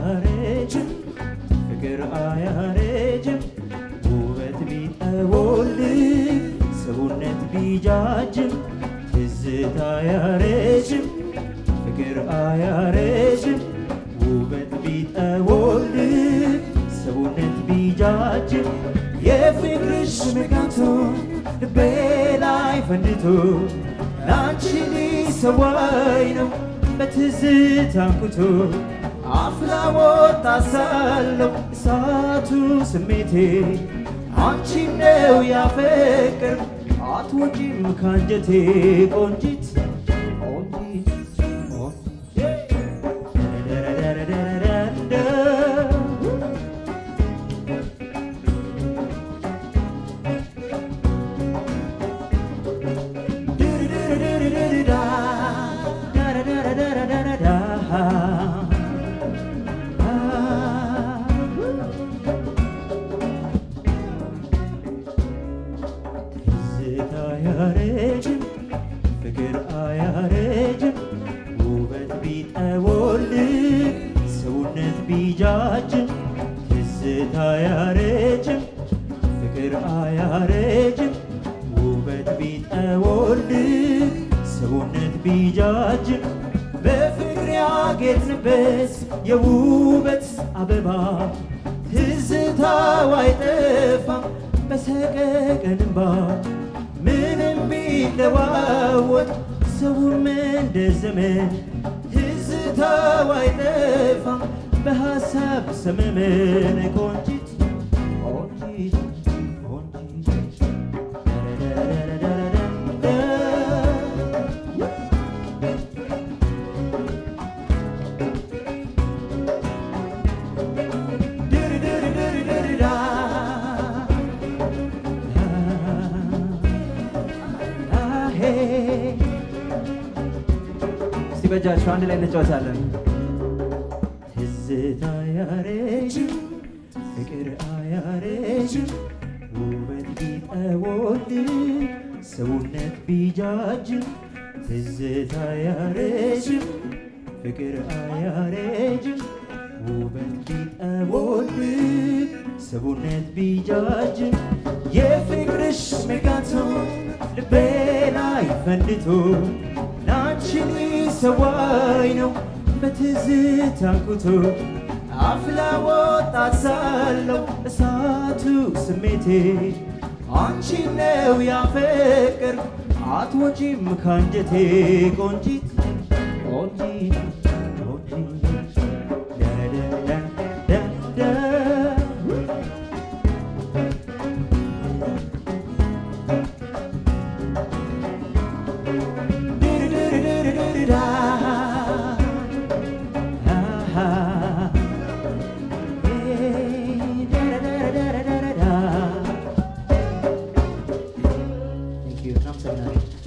አያረጅም ፍቅር አያረጅም ውበት ቢጠወልግ ሰውነት ቢጃጅም ትዝታ አያረጅም ፍቅር አያረጅም ውበት ቢጠወልግ ሰውነት ቢጃጅም የፍቅርሽ መጋቶ ልቤ ላይ ፈንድቶ ላንቺ ሊሰዋይ ነው በትዝታ አንኩቶ አፍላ ወጣ ሳለው እሳቱ ስሜቴ አንቺ ነው ያፈቅር አትወጪም ካንጀቴ ቆንጂት ቆንጂት ቆንጂት ደረደረደረደረ ትዝታ አያረጅም ፍቅር አያረጅም ውበት ቢጠወልግ ሰውነት ቢጃጅም ትዝታ አያረጅም ፍቅር አያረጅም ውበት ቢጠወልግ ሰውነት ቢጃጅም በፍቅር ያጌጥንበት የውበት አበባ ትዝታው አይጠፋም በሰቀቀን እንባ ምንም ቢለዋወጥ ሰውም እንደ ዘመን ትዝታው አይጠፋም በሐሳብ ሰመመን ቆንጂት ቆንጂት ቆንጂት ደረደረደረደረ እስቲ በእጃችሁ አንድ ላይ እንጫወታለን። ትዝታ አያረጅም ፍቅር አያረጅም ውበት ቢጠወልግ ሰውነት ቢጃጅም ትዝታ አያረጅም ፍቅር አያረጅም ውበት ቢጠወልግ ሰውነት ቢጃጅም የፍቅርሽ መጋቶ ልቤ ላይ ፈንድቶ ላንቺ ሊሰዋይ ነው በትዝታ አንኩቶ አፍላ ወጣት ሳለው እሳቱ ስሜቴ አንቺ ነው ያፈቅር አትወጪም ካንጀቴ ቆንጂት ቆንጂት ቆንጂት ደረደረደረ Thank you. እናመሰግናለን።